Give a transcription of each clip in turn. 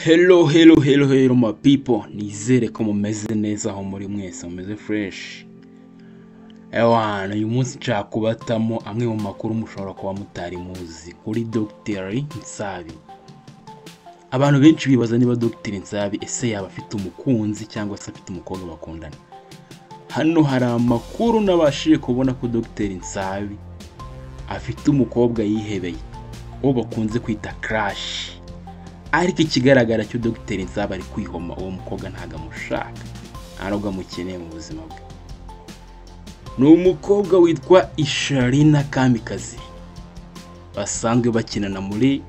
Hello, hello, hello, hello my people. Nizere ko mumeze neza aho muri mwese mumeze fresh. Ewana, uyu munsi nshaka kubatamo amwe mu makuru mushobora kuba mutari muzi kuri Dr. Nsabi. Abantu benshi bibaza niba Dr. Nsabi ese yaba afite umukunzi cyangwa se afite umukobwa bakundana. Hano hari amakuru nabashije kubona ko Dr. Nsabi afite umukobwa yihebeye uwo bakunze kwita Crash. ariko ikigaragara cyo dogiteri nzaba ari kwihoma uwo mukobwa ntabwo amushaka nta nubwo amukeneye mu buzima bwe ni umukobwa witwa isharina kamikazi basanzwe bakinana muri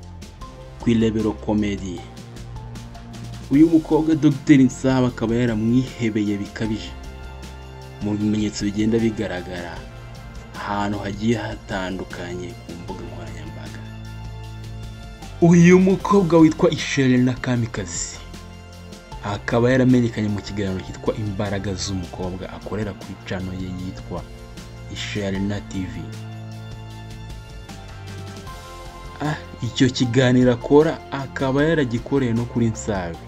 kwirebero komedi uyu mukobwa dogiteri nsaba akaba yaramwihebeye bikabije mu bimenyetso bigenda bigaragara ahantu hagiye hatandukanye ku mbuga nkoranyambaga uyu mukobwa witwa Isherina Kamikazi akaba yaramenyekanye mu kiganiro cyitwa imbaraga z'umukobwa akorera kuri cano ye yitwa Isherina TV Ah, icyo kiganiro akora akaba yaragikoreye no kuri Nsabi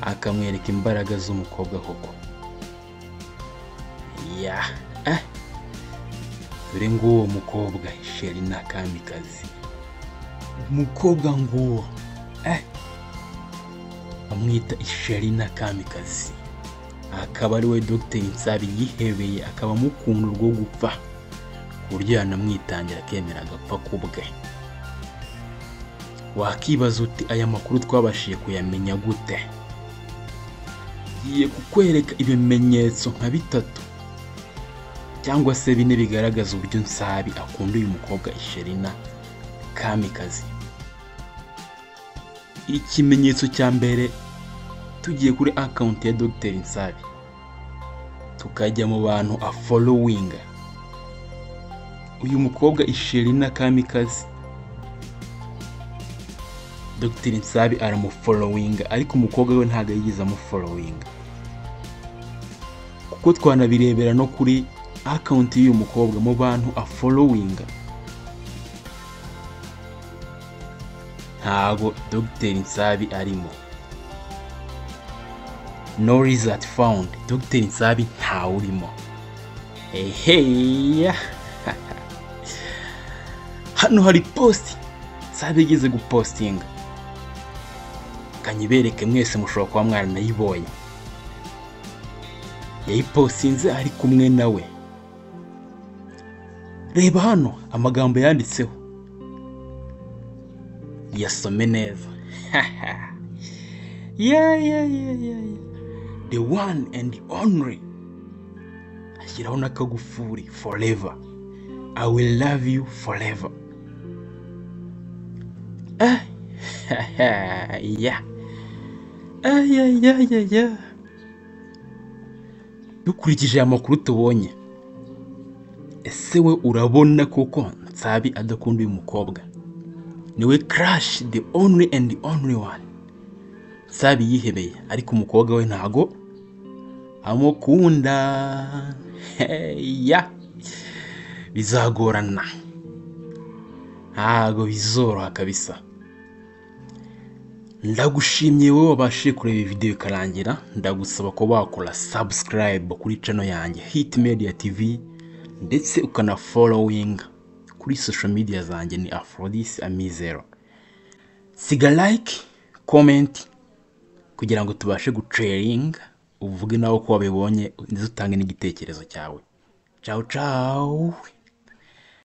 akamwereka imbaraga z'umukobwa koko ya ah, dore ng'uwo mukobwa Isherina Kamikazi umukobwa nguwo eh bamwita isherina kamikazi akaba ari we dogiteri nsabi yihebeye akaba amukunda urwo gupfa ku buryo yanamwitangira akemera agapfa ku bwe wakibaza uti aya makuru twabashije kuyamenya gute ngiye kukwereka ibimenyetso nka bitatu cyangwa se bine bigaragaza uburyo nsabi akunda uyu mukobwa isherina kamikazi ikimenyetso cya mbere tugiye kuri akawunti ya dogiteri nsabi tukajya mu bantu afolowinga uyu mukobwa isherina kamikazi dogiteri nsabi aramufolowinga ariko umukobwa we ntabwo yigeze amufolowinga kuko twanabirebera no kuri akawunti y'uyu mukobwa mu bantu afolowinga ntago dogiteri nsabi arimo no result found dogiteri nsabi ntawe urimo eheya hano hari posti nsabi yigeze gupostinga kanyibereke mwese mushobora kuba mwaranayibonye yayipostinze ari kumwe nawe reba hano amagambo yanditseho yasome neza yeah, yeah, yeah, yeah, yeah. the one and the only ashyiraho n'akagufuri forever i will love you forever Ah, yeah. Ah, yeah, yeah, yeah, yeah. dukurikije aya makuru tubonye ese we urabona koko nsabi adakunda uyu mukobwa niwe crash the only and the only one sabi yihebeye ariko umukobwa we ntago amukunda ya bizagorana ntago bizoroha kabisa ndagushimye wowe wabashije kureba iyi videwo ikarangira ndagusaba ko wakora subscribe kuri cano yanjye hit media tv ndetse ukana following kuri social media zanjye ni Aphrodis Amizero. Siga like, comment kugira ngo tubashe gucaring uvuge nawe ko wabibonye ndetse utange n'igitekerezo cyawe. Ciao ciao.